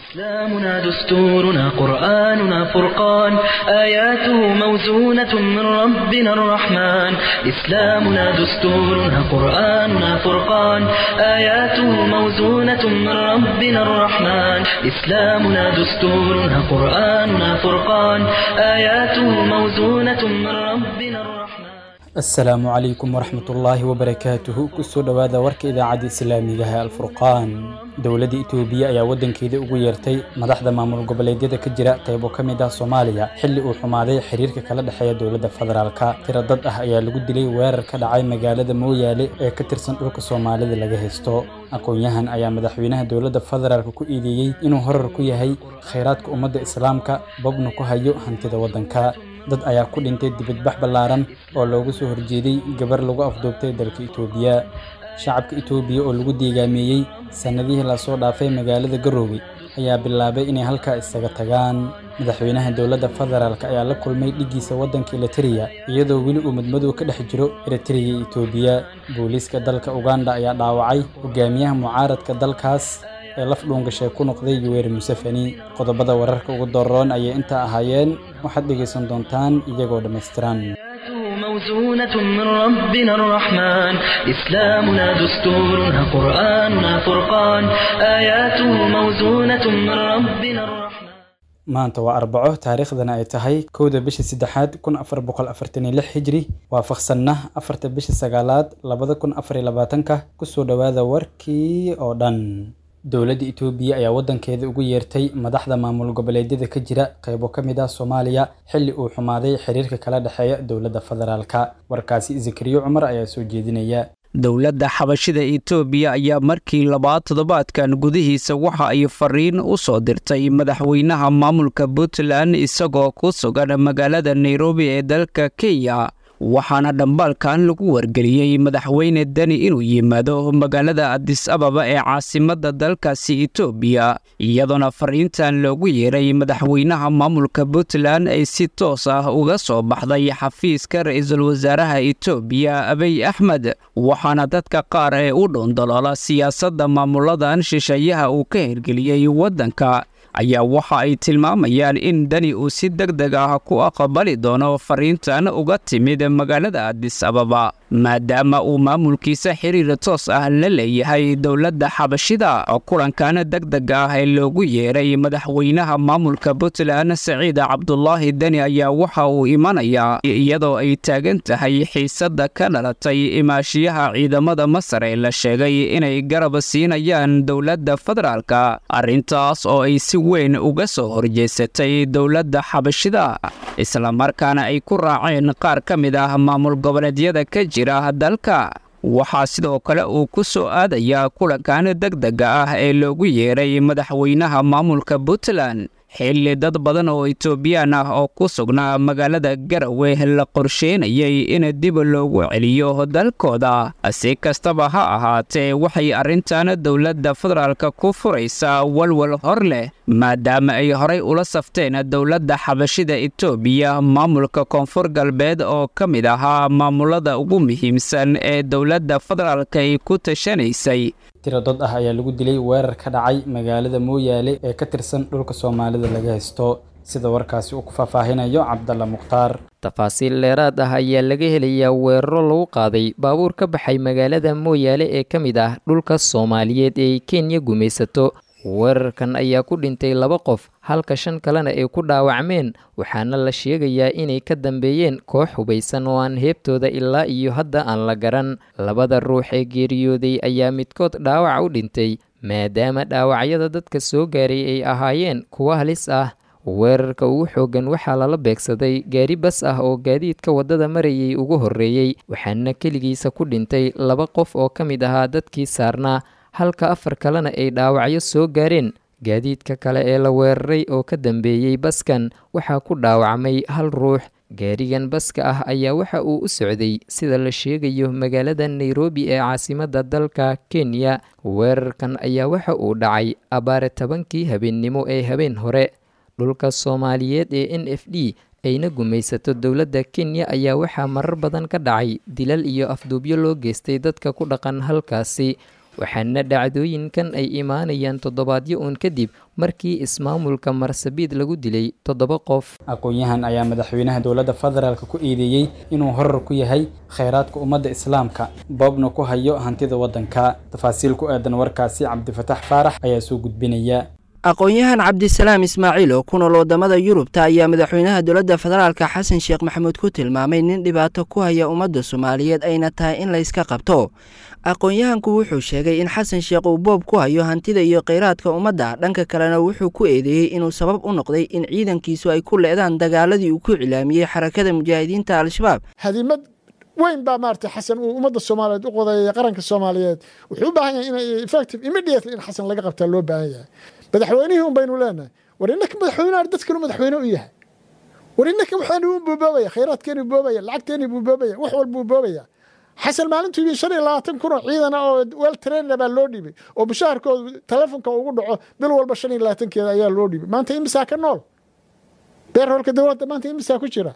إسلامنا دستورنا قرآننا فرقان آياته موزونة من ربنا الرحمن إسلامنا دستورنا قرآننا فرقان آياته موزونة من ربنا الرحمن إسلامنا دستورنا قرآننا فرقان آياته موزونة من ربنا الرحمن asalaamu calaykum waraxmatullaahi wabarakaatuhu kusoo dhowaada warka idaacadda islaamigaha alfurqaan dowladda itoobiya ayaa waddankeeda ugu yeertay madaxda maamul goboleedyada ka jira qaybo ka mid ah soomaaliya xilli uu xumaaday xiriirka kala dhexeeya dowladda federaalka tiro dad ah ayaa lagu dilay weerar ka dhacay magaalada mooyaale ee ka tirsan dhulka soomaalida laga haysto aqoon-yahan ayaa madaxweynaha dowladda federaalka ku eedeeyey inuu horar ku yahay khayraadka ummadda islaamka babna ku hayo hantida waddanka dad ayaa ku dhintay dibadbax ballaaran oo loogu soo horjeeday gabar lagu afduubtay dalka itoobiya shacabka itoobiya oo lagu deegaameeyey sannadihii lasoo dhaafay magaalada garoowe ayaa bilaabay inay halkaa isaga tagaan madaxweynaha dowladda federaalk ayaa la kulmay dhiggiisa waddanka elitereya iyadoo weli uu madmadow ka dhex jiro eritereya iyo itoobiya booliiska dalka uganda ayaa dhaawacay hogaamiyaha mucaaradka dalkaas ee laf dhuungashay ku noqday yuweri museveni qodobada wararka ugu doroon ayay intaa ahaayeen waxaad dhegaysan doontaan iyagoo dhammaystiran موزونة من ربنا الرحمن إسلامنا دستورنا قرآننا فرقان آياته موزونة من ربنا الرحمن maanta waa arbaco taariikhdana ay tahay kowda bisha saddexaad kun afar boqol afartan iyo lix hijri waafaqsanna afarta bisha sagaalaad labada kun afar iyo labaatanka kusoo dhowaada warkii oo dhan dowladda itoobiya ayaa waddankeeda ugu yeertay madaxda maamul goboleedyada ka jira qaybo ka mid ah soomaaliya xilli uu xumaaday xiriirka kala dhexeeya dowladda federaalka warkaasi zakariyo cumar ayaa soo jeedinaya dowladda xabashida itoobiya ayaa markii labaad toddobaadkan gudihiisa waxa ay fariin u soo dirtay madaxweynaha maamulka puntland isagoo ku sugan magaalada nairobi ee dalka kenya waxaana dhambaalkan lagu wargeliyey madaxweyne deni inuu yimaado magaalada adis ababa ee caasimadda dalkaasi itoobiya iyadoona fariintan loogu yeeray madaxweynaha maamulka puntland ay si toos ah uga soo baxday xafiiska ra-iisul wasaaraha itoobiya abiy axmed waxaana dadka qaar ee u dhowndaloola siyaasadda maamuladan shisheeyaha uu ka hirgeliyey waddanka ayaa waxa ay tilmaamayaan in deni uu si deg deg ah ku aqbali doono fariintan uga timid magaalada adis ababa maadaama uu maamulkiisa xiriir toos ah la leeyahay dowladda xabashida kulankan deg deg ah ee loogu yeeray madaxweynaha maamulka puntland saciid cabdulaahi deni ayaa waxa uu imanayaa iyadoo ay taagan tahay xiisadda ka dhalatay imaashiyaha ciidamada masar ee la sheegay inay garab siinayaan dowladda federaalka arrintaas oo ay si weyn uga soo horjeesatay dowladda xabashida islamarkaana ay ku raaceen qaar ka mid ah maamul goboleedyada ka jira dalka waxaa sidoo kale uu ku soo aadayaa kulankan deg dega ah ee loogu yeeray madaxweynaha maamulka puntland xilli dad badan oo itoobiyaan ah oo ku sugnaa magaalada garawe la qorsheynayay in dib loogu celiyo dalkooda si kastaba ha ahaatee waxay arrintan dowladda federaalka ku furaysaa walwal hor leh maadaama ay horay ula safteen dowladda xabashida itoobiya maamulka koonfur galbeed oo ka mid ahaa maamulada ugu muhiimsan ee dowladda federaalka ay ku tashanaysay tiro dad ah ayaa lagu dilay weerar ka dhacay magaalada mooyaale ee ka tirsan dhulka soomaalida laga haysto sida warkaasi uu ku faahfaahinayo cabdalla mukhtaar tafaasiil dheeraad ah ayaa laga helayaa weeraro lagu qaaday baabuur ka baxay magaalada mooyaale ee ka mid ah dhulka soomaaliyeed ee ay kenya gumaysato weerarkan ayaa ku dhintay laba qof halka shan kalena ay ku dhaawacmeen waxaana la sheegayaa inay ka dambeeyeen koox hubaysan oo aan heebtooda ilaa iyo hadda aan la garan labada ruux ee geeriyooday ayaa midkood dhaawac u dhintay maadaama dhaawacyada dadka soo gaaray ay ahaayeen kuwo halis ah weerarka ugu xooggan waxaa lala beegsaday gaari bas ah oo gaadiidka waddada marayay ugu horreeyey waxaana keligiisa ku dhintay laba qof oo ka mid ahaa dadkii saarnaa halka afar kalena ay dhaawacyo soo gaareen gaadiidka kale ee la weeraray oo ka dambeeyey baskan waxaa ku dhaawacmay hal ruux gaarigan baska ah ayaa waxa uu u socday sida la sheegayo magaalada nairobi ee caasimadda dalka kenya weerarkan ayaa waxa uu dhacay abaare tobankii habeennimo ee habeen hore dhulka soomaaliyeed ee n f d ayna gumaysato dowladda kenya ayaa waxaa marar badan ka dhacay dilal iyo afduubyo loo geystay dadka ku dhaqan halkaasi waxaana dhacdooyinkan ay imaanayaan toddobaadyo uun kadib markii ismaamulka marsabiid lagu dilay toddoba qof aqoon-yahan ayaa madaxweynaha dowladda federaalk ku eedeeyey inuu horar ku yahay kheyraadka ummadda islaamka boobna ku hayo hantida waddanka tafaasiil ku aadan warkaasi cabdifatax faarax ayaa soo gudbinaya aqoon-yahan cabdisalaam ismaaciil oo ku nool wadamada yurubta ayaa madaxweynaha dowladda federaalka xasan sheekh maxamuud ku tilmaamay nin dhibaato ku haya ummadda soomaaliyeed ayna tahay in layska qabto aqoon-yahanku wuxuu sheegay in xasan sheekh uu boob ku hayo hantida iyo kheyraadka ummadda dhanka kalena wuxuu ku eedeeyey inuu sabab u noqday in ciidankiisu ay ku leedaan dagaaladii uu ku cilaamiyey xarakada mujaahidiinta al-shabaab hadimad weyn baa maarata xasan uu ummadda soomaaliyeed u qodeeyay qaranka soomaaliyeed wuxuu u baahan yahay in effective immediately in xasan laga qabtaa loo baahan yahay madaxweynihii un baynu leenahay war innaka madaxweynaha dadkanu madaxweyne u yahay war innaka waxaanu u boobaya khayraadkeenu boobaya lacagteeni buu boobaya wax walbuu boobaya xasan maalintuu yimi shan iyo labaatan kun oo ciidan ah oo wel trainna baa loo dhibay oo mushaharkooda telefonka ugu dhaco bil walba shan iyo labaatankeeda ayaa loo dhibay maanta imisaa ka nool beerhoolka dowladda maanta imisaa ku jira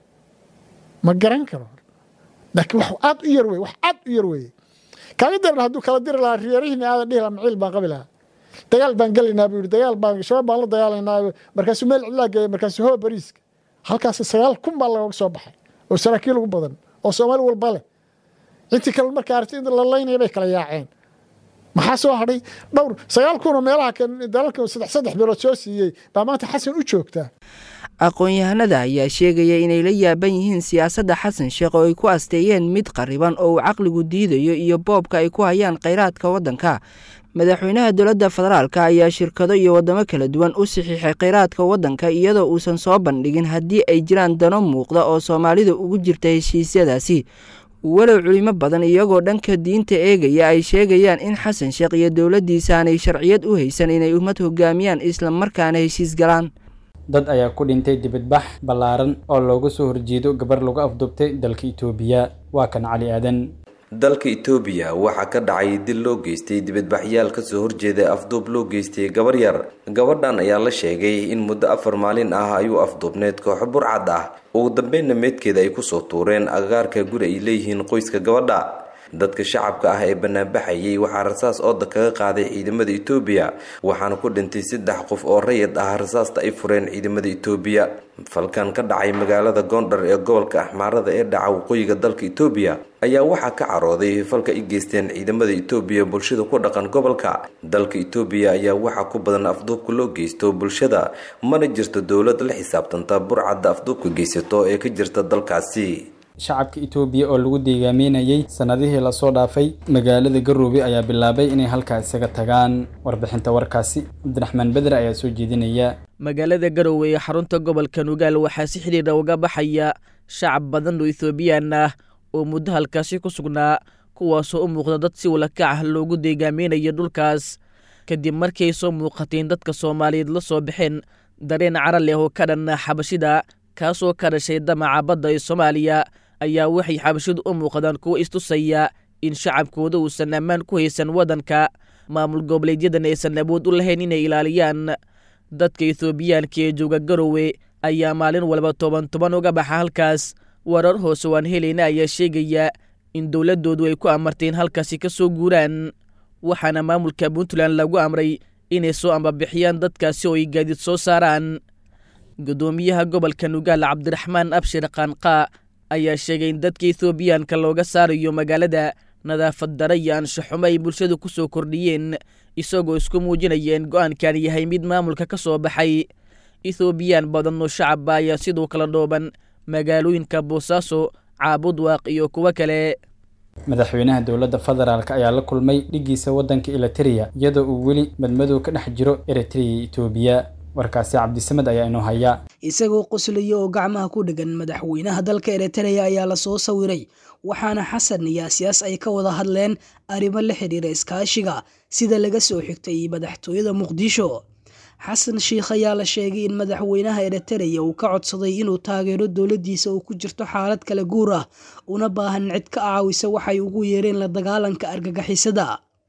ma garan karo laakiin wax aad u yar wey wax aad u yar weeye kaaga daran hadduu kala diri lahaa reerihiina aadan dhihi lahaa maciil baan qabi lahaa dagaal baan gelaynaa buu yidhi dagaal baan shabaab baan la dagaalaynaa markaasuu meel cidlaa geeya markaasuu hoo bariiska halkaas sagaal kun baa looga soo baxay oo saraakiil ugu badan oo soomaali walba leh intii kale markaa aragtay in la laynaya bay kala yaaceen maxaa soo hadhay dhowr sagaal kun oo meelaha dalalka saddex saddex bilood soo siiyey baa maanta xasan u joogtaa aqoon-yahanada ayaa sheegaya inay la yaaban yihiin siyaasadda xasan sheekh oo ay ku asteeyeen mid qariban oo uu caqligu diidayo iyo boobka ay ku hayaan kheyraadka waddanka madaxweynaha dowladda federaalk ayaa shirkado iyo waddamo kala duwan u saxiixay kheyraadka waddanka iyadoo uusan soo bandhigin haddii ay jiraan dano muuqda oo soomaalida ugu jirta heshiisyadaasi walow culimo badan iyagoo dhanka diinta eegaya ay sheegayaan in xasan sheekh iyo dowladdiisa aanay sharciyad u haysan inay ummad hogaamiyaan isla markaana heshiis galaan dad ayaa ku dhintay dibadbax ballaaran oo looga soo horjeedo gabar lagu afduubtay dalka itoobiya waa kan cali aadan dalka itoobiya waxaa ka dhacay dil loo geystay dibadbaxyaal kasoo horjeeda afduub loo geystay gabar yar gabadhan ayaa la sheegay in muddo afar maalin ah ayuu afduubneed kooxo burcad ah ugu dambeynna meydkeeda ay kusoo tuureen agagaarka guri ay leeyihiin qoyska gabadha dadka shacabka ah ee banaanbaxayay waxaa rasaas ooda kaga qaaday ciidamada itoobiya waxaana ku dhintay saddex qof oo rayid ah rasaasta ay fureen ciidamada itoobiya falkan ka dhacay magaalada goondhar ee gobolka axmaarada ee dhaca waqooyiga dalka itoobiya ayaa waxaa ka carooday falka ay geysteen ciidamada itoobiya bulshada ku dhaqan gobolka dalka itoobiya ayaa waxaa ku badan afduubka loo geysto bulshada mana jirto dowlad la xisaabtanta burcadda afduubka geysato ee ka jirta dalkaasi shacabka itoobiya oo lagu deegaameynayay sanadihii lasoo dhaafay magaalada garoobe ayaa bilaabay inay halkaa isaga tagaan warbixinta warkaasi cabdiraxmaan beder ayaa soo jeedinaya magaalada garoowe ee xarunta gobolka nugaal waxaa si xidhiidha uga baxaya shacab badan oo ethoobiyan ah oo muddo halkaasi ku sugnaa kuwaasoo u muuqda dad si walakac ah loogu deegaameynayo dhulkaas kadib markii ay soo muuqateen dadka soomaaliyeed la soo baxeen dareen cara leh oo ka dhan xabashida kaasoo ka dhashay damaca badda ee soomaaliya ayaa waxay xabashidu u muuqdaan kuwo istusaya in shacabkooda uusan ammaan ku haysan waddanka maamul goboleedyadan aysan awood u lahayn inay ilaaliyaan dadka ethoobiyaanka ee jooga garowe ayaa maalin walba toban toban uga baxa halkaas warar hoose waan helayna ayaa sheegaya in dowladdoodu ay ku amarteen halkaasi ka soo guuraan waxaana maamulka puntland lagu amray inay soo ambabixiyaan dadkaasi oo ay gaadiid soo saaraan guddoomiyaha gobolka nugaal cabdiraxmaan abshir qaanqaa ayaa sheegay in dadka ethoobiyaanka looga saarayo magaalada nadaafad dara iyo anshaxumo ay bulshadu ku soo kordhiyeen isagoo isku muujinaya in go-aankan yahay mid maamulka ka soo baxay ethoobiyan badan oo shacabba ayaa sidoo kala dhooban magaalooyinka boosaaso caabudwaaq iyo kuwo kale madaxweynaha dowladda federaalk ayaa la kulmay dhigiisa waddanka eliteria iyadoo uu weli madmadow ka dhex jiro eritrea iyo etoobiya warkaasi cabdisamed ayaa inoo haya isagoo qoslaya oo gacmaha ku dhegan madaxweynaha dalka eritrea ayaa lasoo sawiray waxaana xasan iyo asiyaas ay ka wada hadleen arrimo la xidhiira iskaashiga sida laga soo xigtay madaxtooyada muqdisho xasan sheikh ayaa la sheegay in madaxweynaha eritrea uu ka codsaday inuu taageero dowladdiisa uu ku jirto xaalad kala guur ah una baahan cid ka caawisa waxay ugu yeereen la dagaalanka argagixisada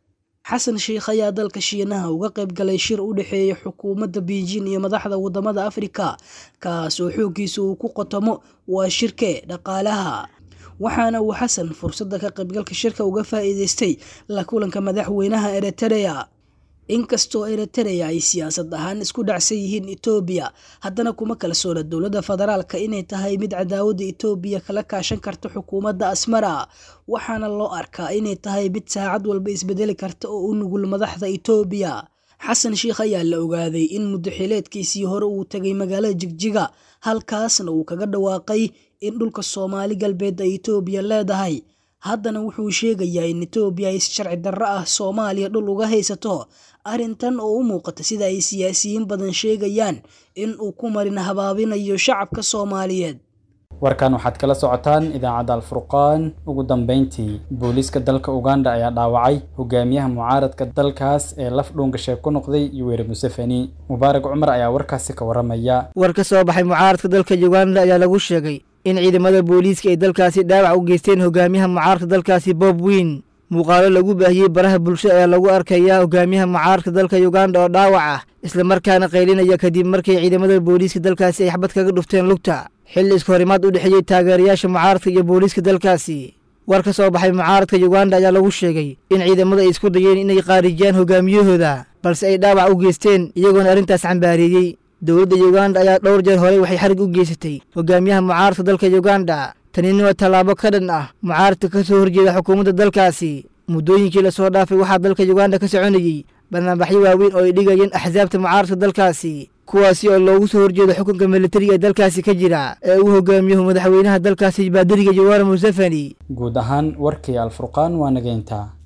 xasan sheikh ayaa dalka shiinaha uga qayb galay shir u dhexeeya xukuumadda beijing iyo madaxda wadamada afrika kaas oo xooggiisa uu ku qotomo waa shirke dhaqaalaha waxaana uu xasan fursadda ka qaybgalka shirka uga faa'iidaystay la kulanka madaxweynaha eritereya inkastoo eritereya ay siyaasad ahaan isku dhacsan yihiin etoobiya haddana kuma kalsoona dowladda federaalka inay tahay mid cadaawadda etoobiya kala kaashan karta xukuumadda asmara waxaana loo arkaa inay tahay mid saacad walba isbedeli karta oo u nugul madaxda etoobiya xasan sheikh ayaa la ogaaday in muddaxileedkiisii hore uu tegay magaalada jigjiga halkaasna uu kaga dhawaaqay in dhulka soomaali galbeed ay etoobiya leedahay haddana wuxuu sheegayaa in etoobiya ay si sharci darro ah soomaaliya dhul uga haysato arrintan oo u muuqata sida ay siyaasiyiin badan sheegayaan in uu ku marin habaabinayo shacabka soomaaliyeed warkan waxaad kala socotaan idaacadda alfurqaan ugu dambeyntii booliiska dalka uganda ayaa dhaawacay hogaamiyaha mucaaradka dalkaas ee laf dhuungasheeg ku noqday yuweri museveni mubaarak cumar ayaa warkaasi ka waramaya war ka soo baxay mucaaradka dalka uganda ayaa lagu sheegay in ciidamada booliiska ay dalkaasi dhaawac u geysteen hogaamiyaha mucaaradka dalkaasi bob wiin muuqaalo lagu baahiyey baraha bulsho ayaa lagu arkayaa hogaamiyaha mucaaradka dalka uganda oo dhaawac ah islamarkaana qaylinaya kadib markay ciidamada booliiska dalkaasi ay xabad kaga dhufteen lugta xilli isku horimaad u dhexeeyey taageerayaasha mucaaradka iyo booliiska dalkaasi war ka soo baxay mucaaradka uganda ayaa lagu sheegay in ciidamada ay isku dayeen inay qaarijiyaan hogaamiyahooda balse ay dhaawac u geysteen iyagoona arrintaas cambaareeyey dowladda uganda ayaa dhowr jeer horey waxay xarig u geysatay hogaamiyaha mucaaradka dalka uganda tanina waa tallaabo ka dhan ah mucaaradka ka soo horjeeda xukuumadda dalkaasi muddooyinkii lasoo dhaafay waxaa dalka uganda ka soconayey barnaamijyo waaweyn oo ay dhigayeen axsaabta mucaaradka dalkaasi kuwaasi oo loogu soo horjeedo xukunka militariga ee dalkaasi ka jira ee uu hogaamiyahu madaxweynaha dalkaasi baadiriga jawara museveni guud ahaan warkii alfurqaan waa nageyntaa